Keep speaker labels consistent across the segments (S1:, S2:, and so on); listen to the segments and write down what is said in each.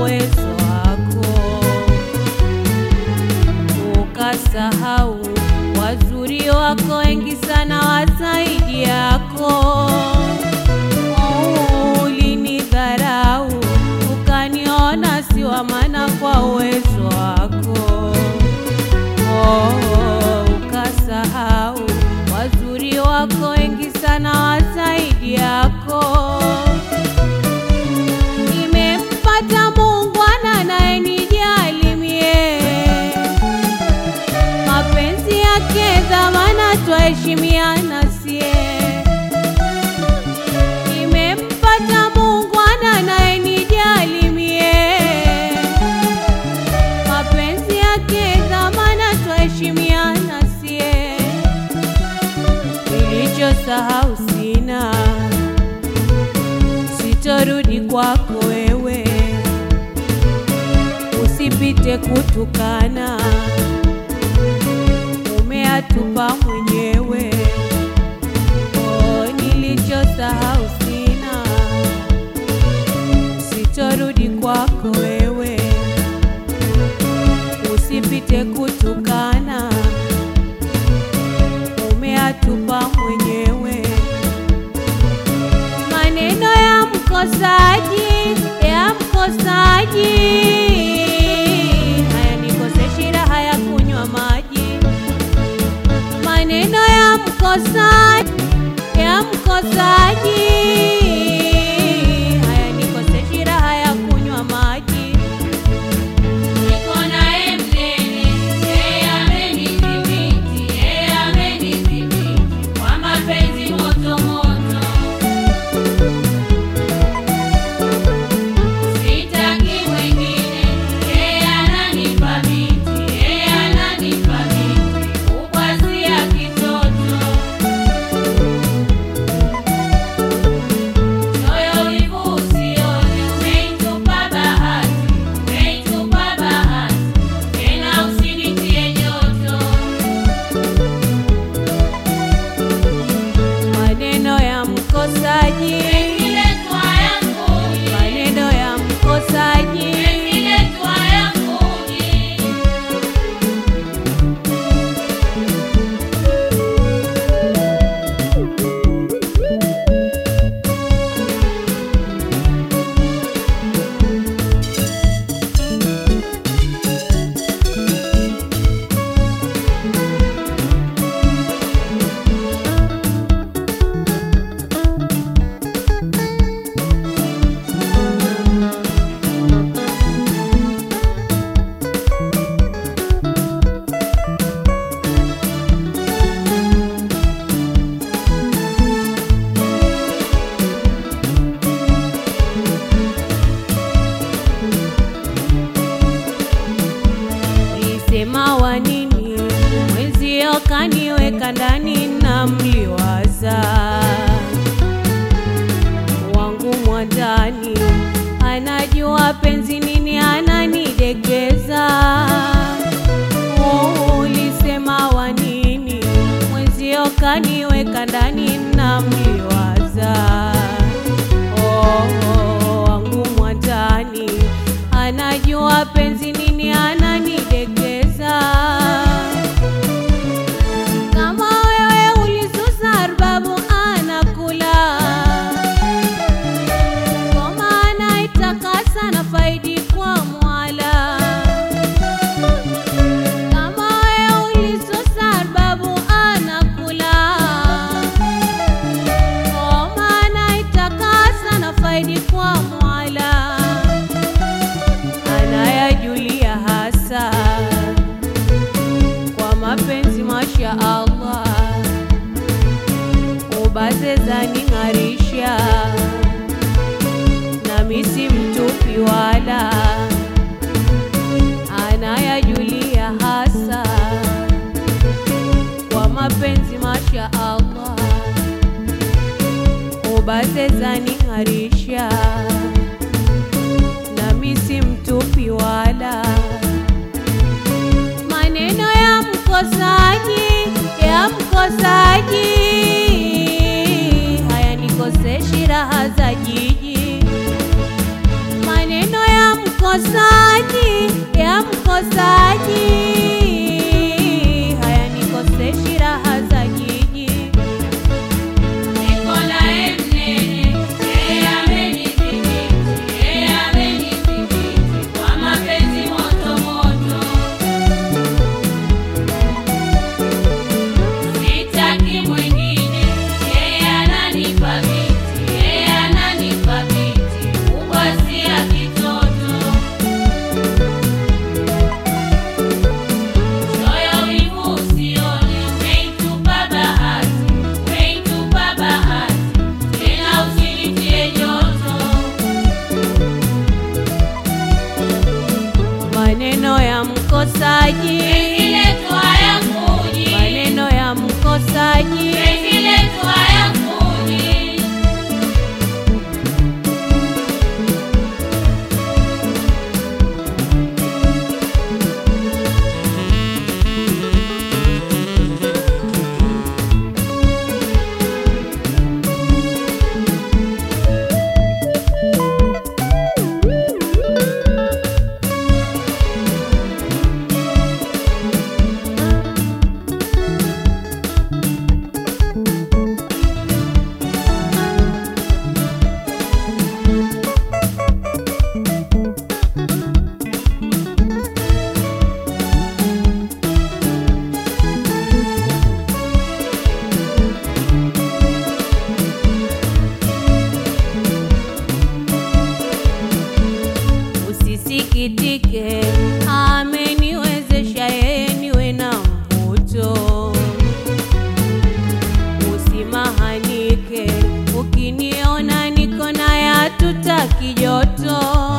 S1: uwezo wako, ukasahau wazuri wako wengi sana wazaidi yako. Oh, Ulinidharau ukaniona si wa maana kwa uwezo wako. Oh, ukasahau wazuri wako wengi sana wazaidi yako. Nimempata muungwana anayenijali mie, mapenzi yake dhamana, twaheshimiana sie. Nimempata muungwana anayenijali mie, mapenzi yake dhamana, twaheshimiana sie. Nilichosahau sina, sitorudi kwako wewe, usipite kutukana, umeatupa mwenyewe. Oh, nilichosahau sina, sitorudi kwako wewe, usipite kutukana umeatupa mwenyewe. Maneno ya mkosaji ya mkosaji hayanikoseshi raha ya kunywa maji. Maneno ya mkosaji ya mkosaji hayanikoseshi raha ya kunywa maji.
S2: Niko naye mnene, yeye amenidhibiti, yeye amenidhibiti kwa mapenzi moto moto. Sitaki mwingine, yeye ananipa miti, yeye ananipa miti, kukwazia kitoto. Moyo wivu usione, umeitupa bahati, umeitupa bahati, tena usinitie joto.
S1: Maneno ya mkosaji,
S2: Imeletwa yanguni,
S1: maneno ya mkosaji
S2: imeletwa yanguni.
S1: Ulisema wa nini? Mwenzio kaniweka ndani na mliwaza wangu mwandani, anajua penzi nini ananidekeza. Oh, Ulisema wa nini? Mwenzio kaniweka ndani na mliwaza oh, oh, wangu mwandani anajua penzi nini ananidekeza. Kama wewe ulisusa arbabu anakula ngoma anaitakasa na faidi kwa mwala. Kama wewe ulisusa arbabu anakula ngoma anaitakasa na faidi kwa mwala anayajulia hasa kwa mapenzi masha Allah, ubaze zaning'arisha nami si mtupi wala, anayajulia hasa kwa mapenzi masha Allah, ubaze zaning'arisha nami si mtupi wala maneno ya mkosaji ya mkosaji hayanikoseshi raha za jiji maneno ya mkosaji raha za jiji.
S2: Niko naye mnene, yeye amenidhibiti, yeye amenidhibiti kwa mapenzi moto moto. Sitaki mwingine, yeye ananipa viti, yeye ananipa viti, kubwa si ya kitoto. Choyo wivu usione, umeitupa bahati, umeitupa bahati, tena usinitie joto.
S1: Maneno ya mkosaji,
S2: Penzi letu hayakuji,
S1: maneno ya mkosaji,
S2: penzi letu hayakuji.
S1: usisikitike, ameniwezesha yeye niwe na mvuto. Usimahanike, ukiniona niko naye hatutaki joto.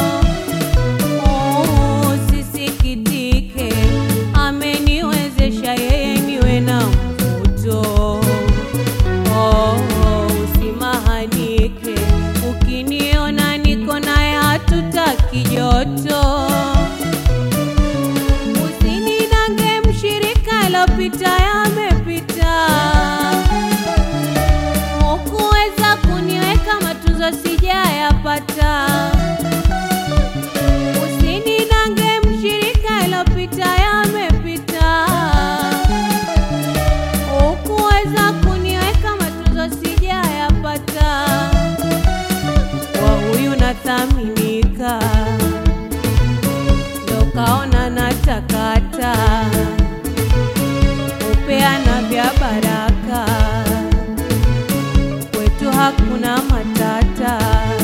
S1: Usisikitike, ameniwezesha yeye niwe na mvuto. Oh, usimahanike, ukiniona niko naye hatutaki joto. Usinidange mshirika, alopita yamepita. Hukuweza kuniweka matunzo sijayapata. Usinidange mshirika, alopita yamepita. Hukuweza kuniweka matunzo sijayapata. Kwa huyu nathaminika, ndo kaona natakata, upeana vya baraka, kwetu hakuna matata.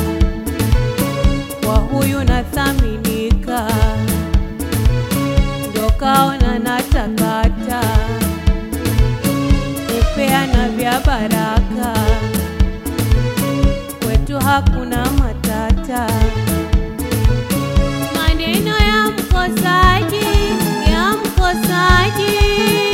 S1: Kwa huyu nathaminika, ndo kaona natakata, upeana vya baraka kwetu hakuna matata. Maneno ya mkosaji, ya mkosaji